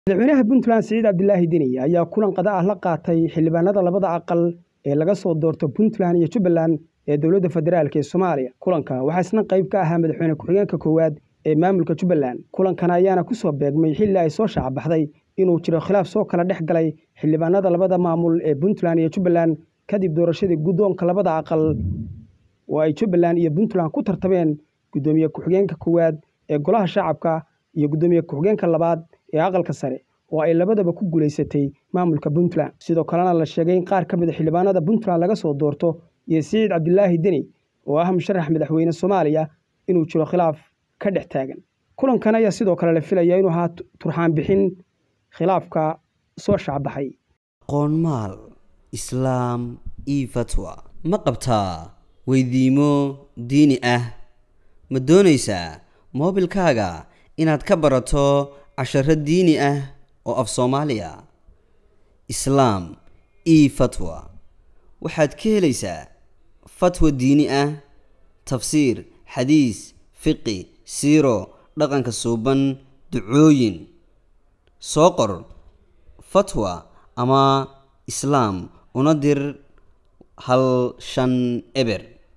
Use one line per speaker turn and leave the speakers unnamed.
madaxweynaha puntland siciid cabdilaahi deni ayaa kulan qada ah la qaatay xildhibaanada labada aqal ee laga soo doorto puntland iyo jubbaland ee dowladda federaalk ee soomaaliya kulanka waxaa isna qayb ka ahaa madaxweyne ku-xigeenka koowaad ee maamulka jubbaland kulankan ayaana kusoo beegmay xilli ay soo shacbaxday inuu jiro khilaaf soo kala dhex galay xildhibaanada labada maamul ee puntland iyo jubbaland kadib doorashadii guddoonka labada aqal oo ay jubbaland iyo puntland ku tartameen guddoomiye ku-xigeenka koowaad ee golaha shacabka iyo guddoomiye ku-xigeenka labaad ee aqalka sare oo ay labadaba ku guulaysatay maamulka puntland sidoo kalena la sheegay in qaar ka mid a xildhibaanada puntland laga soo doorto iyo siciid cabdilaahi deni oo ah musharax madaxweyne soomaaliya inuu jiro khilaaf ka dhex taagan kulankan ayaa sidoo kale la filaya inuu ahaa turxaan bixin khilaafka soo shacbaxay
qoonmaal islaam io fatwa ma qabtaa weydiimo diini ah ma doonaysaa moobilkaaga inaad ka barato casharo diini ah oo af soomaaliya islaam io fatwa waxaad ka helaysaa fatwa diini ah tafsiir xadiis fiqi siiro dhaqanka suuban ducooyin soo qor fatwa ama islaam una dir hal shan eber